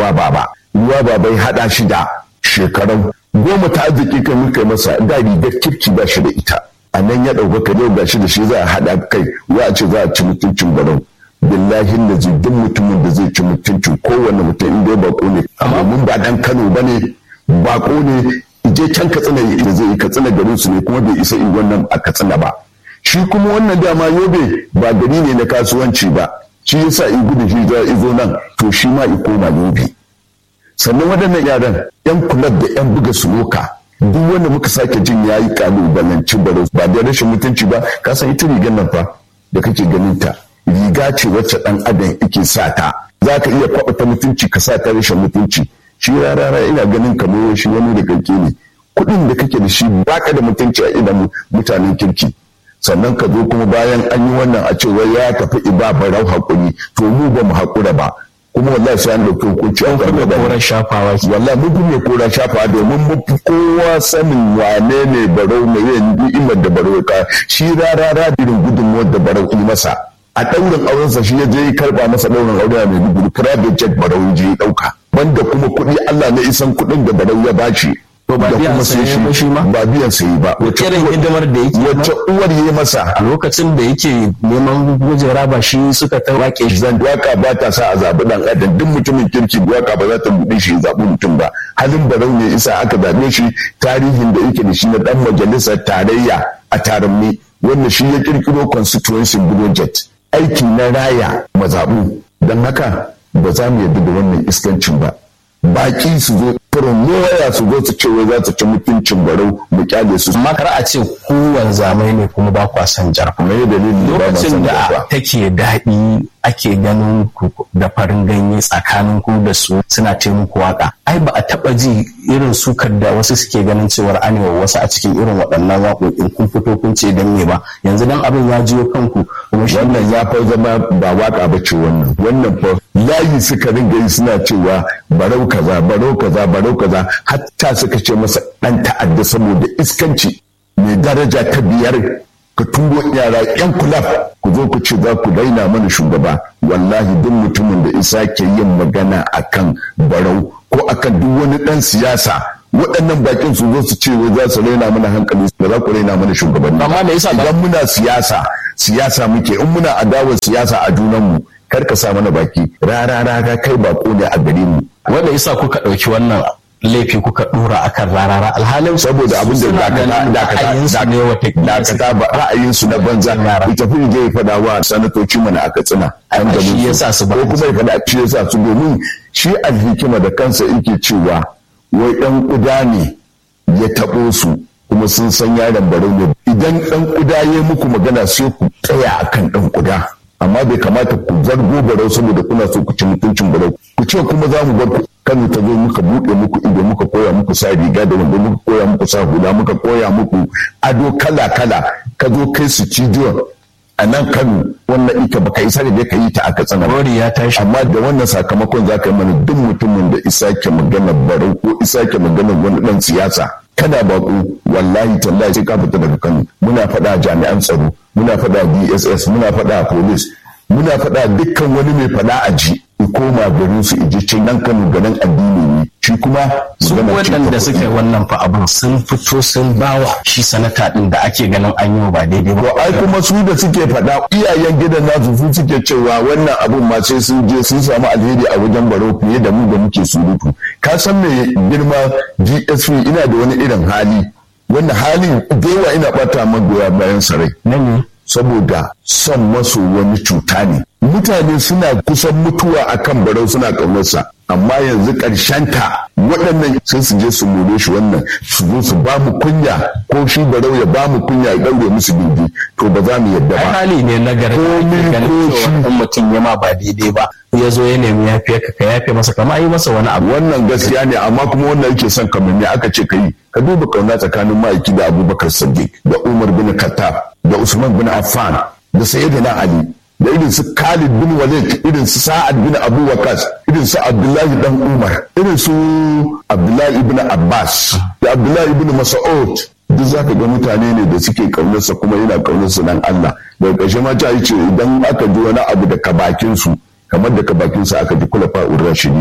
ruwa baba ruwa baba ya haɗa shi da shekaru goma ta arziki kai muka masa da rigar kirki ba shi da ita a nan ya ɗaukaka yau ga shi da shi za a haɗa kai wa a ce za a ci mutuncin barau billahi da duk mutumin da zai ci mutuncin kowane mutum in dai bako ne amma mun ba dan Kano bane bako ne je can katsina da zai katsina garin su ne kuma bai isa in wannan a katsina ba shi kuma wannan dama yobe ba gari ne na kasuwanci ba shi yasa in gudu shi za izo nan to shi ma i koma yobe sannan waɗannan yaran yan kulab da yan buga suloka duk wanda muka sake jin yayi kalubalanci baro ba da rashin mutunci ba ka san ita rigar nan fa da kake ganin ta riga ce wacce dan adam yake sa ta za ka iya kwaɓa ta mutunci ka sa ta rashin mutunci shi rarara ina ganin kamar shi wani da kake ne kuɗin da kake da shi baka da mutunci a idan mutanen kirki sannan ka zo kuma bayan an yi wannan a cewa ya tafi iba barau haƙuri to mu ba mu haƙura ba kuma wallahi sai an dauki hukunci an kuma koran shafawa wallahi mun fi mai koran shafawa domin mun fi kowa sanin wane ne barau ne yin ni'imar da barau ka shi rarara irin gudunmuwar da barau yi masa a ɗaurin aurensa shi ya je ya karɓa masa ɗaurin aure a Maiduguri private jet barau je ya ɗauka banda kuma kuɗi Allah ne isan kuɗin da barau ya bashi to ba biyan sa ya ba shi ma ba biyan sa yi ba wace irin hidimar da yake wacce uwar yi masa a lokacin da yake neman gujera ba shi suka ta wake shi zan waka ba ta sa a zaɓi ɗan adam duk mutumin kirki waka ba za ta buɗe shi zaɓi mutum ba halin barau ne isa aka zaɓe shi tarihin da yake da shi na ɗan majalisar tarayya a taramni wanda shi ya kirkiro constituency budget aiki na raya mazaɓu don haka ba za mu yarda da wannan iskancin ba baki su zo furin waya su zo su ce wai za su ci mutuncin barau mu kyale su amma kar a ce kowane zamai ne kuma ba kwa san jarfa me dalilin da ba ma lokacin san da jarfa take daɗi ake ganin ku da farin ganye tsakanin ku da su suna ce muku waka ai ba a taɓa ji irin sukar da wasu suke ganin cewar anewa wasu a cikin irin waɗannan waƙoƙin kun fito kun ce dan me ba yanzu dan abin ya jiyo kanku kuma shi wannan ya fa zama ba waka ba ce wannan wannan fa layi suka ringa yi suna cewa barau kaza barau kaza barau kaza hatta suka ce masa dan ta'adda saboda iskanci mai daraja ta biyar ka turo yara yan kulaf ku zo ku ce za ku daina mana shugaba wallahi duk mutumin da isa ke yin magana akan barau ko akan duk wani dan siyasa waɗannan bakin su zo su ce wai za su raina mana hankali ba za ku raina mana shugabanni Amma me yasa ba- idan muna siyasa siyasa muke in muna adawar siyasa a junanmu kar ka sa mana baki rara rara kai bako ne a gare mu wanda yasa kuka ɗauki wannan laifi kuka ɗora akan rarara alhalin saboda abin da suna ganin ra'ayinsu ne watakila dakata ba ra'ayinsu na banza Yara. ita fi je ya faɗa wa sanatoci mana aka tsina Ai, ba shi yasa su ba. ko kuma ya faɗa shi yasa su domin shi alhikima da kansa yake cewa wai ɗan ƙuda ne ya taɓo su kuma sun san yaron barau ne idan ɗan ƙuda ya muku magana sai ku tsaya akan ɗan ƙuda amma bai kamata ku zargo barau saboda kuna so ku ci mutuncin barau ku ce kuma za mu bar ku kano ta zo muka buɗe muku ido muka koya muku sa riga da wanda muka koya muku sa hula muka koya muku ado kala kala ka zo kai su cijiyon a nan kano wannan ita baka isa da ka yi ta aka tsana ba. Rori ya tashi amma da wannan sakamakon za ka yi mana duk mutumin da isa ke magana barau ko isa ke magana wani dan siyasa kana bako wallahi tallahi sai ka fita daga kano muna faɗa jami'an tsaro muna faɗa dss muna faɗa police muna faɗa dukkan wani mai faɗa a ji in koma garin su iji cin nan kano garin addini ne shi kuma su magana ce ta waɗanda kuɗi. suka yi wannan fa abin sun fito sun bawa shi sanata ɗin da ake ganin an yi wa ba daidai ba To ai kuma su da suke faɗa iyayen gidan nasu su suke cewa wannan abun ma sai sun je sun samu alheri a wajen baro fiye da mu da muke surutu. Ka san me girma GSP ina da wani irin hali wanda hali da yawa ina ɓata magoya bayan sarai. na ne saboda son maso wani cuta ne. Mutane suna kusan mutuwa akan barau suna ƙaunarsa. Amma yanzu ta waɗannan sai su je su more shi wannan su zo su ba mu kunya ko shi barau ya ba mu kunya ya ɗaure musu gindi to ba za mu yadda ai ba. hali ne na gari Komi ganin ko cewa shi. in mutum ya ma ba daidai ba ya zo ya nemi yafiya ka ka yafe masa kama yi masa wani abu Wannan gaskiya ne amma kuma wannan yake son kamar me aka ce ka yi. Ka duba kauna tsakanin ma'aiki da Abubakar Sadiq da Umar bin Khattab da Usman bin Affan da Sayyidina Ali da irin su Khalid bin Walid irin su Sa'ad bin Abu Waqas irin su Abdullahi dan Umar irin su Abdullahi ibn Abbas da Abdullahi ibn Mas'ud duk za ka ga mutane ne da suke kaunarsa kuma yana kaunarsa dan Allah daga ƙarshe ma ta yi ce idan aka ji wani abu daga bakin su kamar daga bakin sa aka ji kula fa'ur rashidina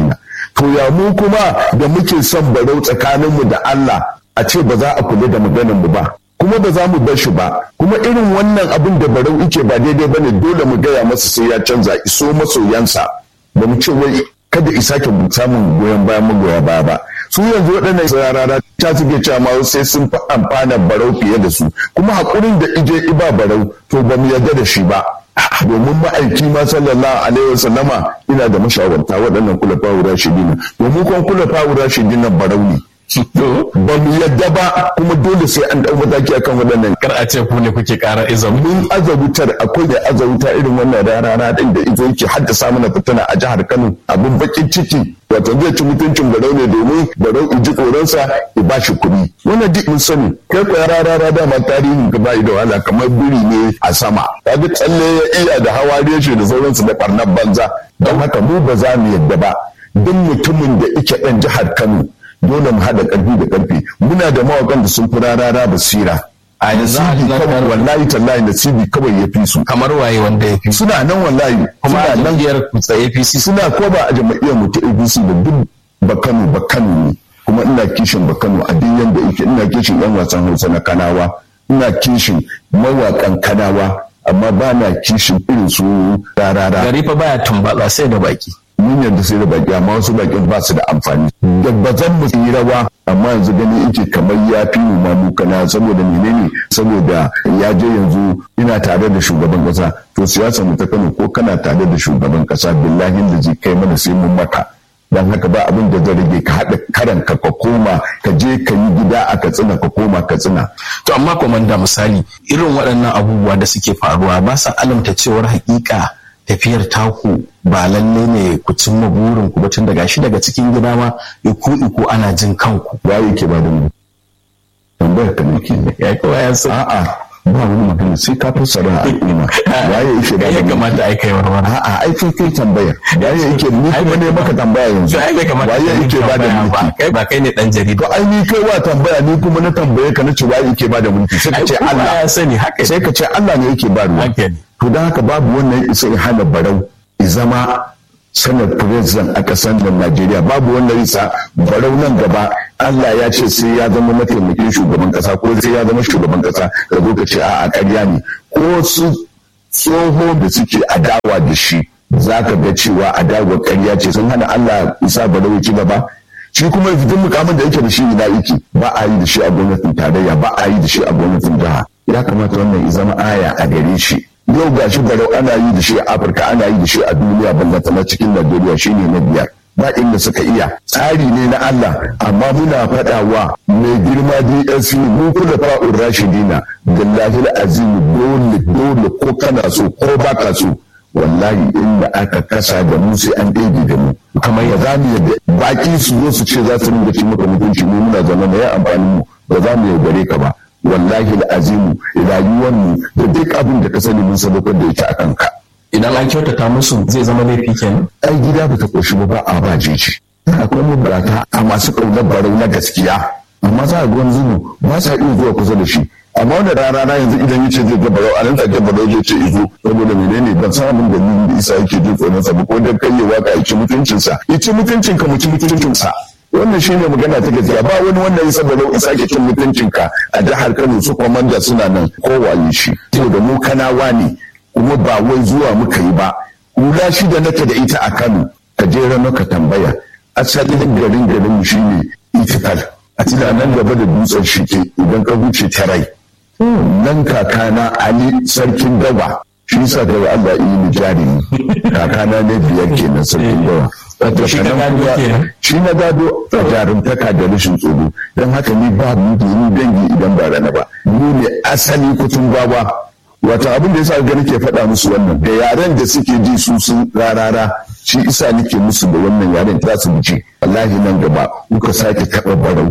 to ya mu kuma da muke son barau tsakaninmu da Allah a ce ba za a kula da maganar mu ba kuma ba za mu bar shi ba kuma irin wannan abin da barau yake ba daidai ba ne dole mu gaya masa sai ya canza iso masoyansa ba mu ce wai kada isa ke samun goyon bayan magoya baya ba su yanzu waɗannan sarara ta suke cewa ma sai sun fi amfana barau fiye da su kuma haƙurin da ije iba barau to ba mu yarda da shi ba domin ma'aiki ma sallallahu alaihi wasallama ina da mashawarta waɗannan kula fawura shidina domin kuma kula fawura shidina barau ne ba mu yadda ba kuma dole sai an ɗau mataki akan waɗannan kar a ce ku ne kuke ƙara izam mun azawutar akwai da azawuta irin wannan rana din da izo yake haddasa mana fitina a jihar Kano abin bakin ciki wato zai ci mutuncin barau ne domin barau iji koransa ya ba shi kuɗi wannan duk mun sani kai ko rara dama tarihin ka ba da wahala kamar biri ne a sama kaga tsalle ya iya da hawa reshe da sauransu da ɓarnar banza don haka mu ba za mu yadda ba duk mutumin da ike ɗan jihar Kano dole mu haɗa ƙarfi da ƙarfi muna da mawaƙan da sun fi rarara basira a yanzu nasibi kawai wallahi tallahi nasibi kawai ya fi su kamar waye wanda ya fi suna nan wallahi kuma a suna nan jam'iyyar kutsa APC suna ko ba a jam'iyyar mu ta ABC da duk bakano bakano ne kuma ina kishin bakano a duk yanda yake ina kishin yan wasan Hausa na Kanawa ina kishin mawaƙan Kanawa amma ba na kishin irin su rarara gari fa baya tumbatsa sai da baki mun yadda sai da baki amma wasu bakin ba su da amfani da ba zan mu yi rawa amma yanzu gani yake kamar ya fi mu ma kana saboda menene saboda ya je yanzu ina tare da shugaban kasa to siyasa mu ta Kano ko kana tare da shugaban kasa billahi da zai kai mana sai mun maka dan haka ba abin da zai rage ka haɗa karanka ka koma ka je ka yi gida a katsina ka koma katsina to amma komanda misali irin waɗannan abubuwa da suke faruwa ba sa alamta cewar hakika tafiyar taku ba lalle ne ku cimma burin ku tun daga shi daga cikin gida ma iku iku ana jin kanku waye ke ba da mu tambayar ka nake ya kowa ya san a'a ba wani magana sai ka fassara al'umma waye yake ba ya da mu kamata ai kai warwara a'a ai kai kai tambayar waye yake ni kuma ne maka tambaya yanzu ai bai kamata waye kai yake ba da tambaya ba mulki kai ba kai ne dan jarida to ai ni kai wa tambaya ni kuma na tambaye ka na ce waye yake ba da mulki sai ka ai ce kowa Allah ya sani haka sai ka ce Allah ne yake ba ruwa haka ne to don haka babu wannan isa ya hana barau ya zama sanar president a ƙasar da Najeriya babu wannan isa barau nan gaba Allah ya ce sai ya zama mataimakin shugaban ƙasa ko sai ya zama shugaban ƙasa ka zo ka ce a ƙarya ne ko su tsoho da suke adawa da shi za ka ga cewa adawa ƙarya ce sun hana Allah isa barau ya ci gaba shi kuma fitin mukamin da yake da shi ina yake ba a yi da shi a gwamnatin tarayya ba a yi da shi a gwamnatin jiha ya kamata wannan ya zama aya a gare shi yau ga shi barau ana yi da shi a afirka ana yi da shi a duniya ballata na cikin najeriya shine na biyar ba inda suka iya tsari ne na Allah amma muna faɗawa mai girma DSC mu kula fa'ur rashidina billahi azim dole dole ko kana so ko baka so wallahi inda aka kasa da mu sai an ɗebe da mu kamar ba za mu yadda baki su zo su ce za su ringa ci maka mutunci mu muna zama na ya amfanin mu ba za mu yaudare ka ba wallahi azimu rayuwar mu da duk abin da ka sani mun sadaukar da ita a kanka idan an kyautata musu zai zama laifi kenan ai gida ba ta koshi ba ba a ba jeji akwai mabarata a masu ƙaunar barau na gaskiya amma za a ga wani zubu ba sa iya zuwa kusa da shi amma wanda rana na yanzu idan yace zai ga barau a nan take barau zai ce izo saboda menene ban san abin da ni da isa yake jin tsoron sa ba ko dan kai ya waka ya ci mutuncinsa ya ci mutuncinka mu ci mutuncinsa wannan shine magana ta gaskiya ba wani wanda ya saboda isa ke cin mutuncinka a jihar Kano su komanda suna nan kowaye shi saboda mu kanawa ne kuma ba wai zuwa muka yi ba hula shi da nake da ita a Kano ka je rana ka tambaya asalin garin garin mu shine itikal a cikin nan gaba da dutsen shike idan ka wuce ta rai nan kakana Ali sarkin dawa shi yasa da Allah yi ni jari kakana ne biyar kenan sarkin dawa Wato shi ka gado kenan? shi na gado a jarumtaka da rashin tsoro don haka ni ba mu da ni dangi idan ba rana ba ni ne asali kutun gwawa wata abin da yasa ga nake faɗa musu wannan da yaren da suke ji su sun rarara shi isa nake musu da wannan yaren za su ji wallahi nan gaba kuka sake taɓa barau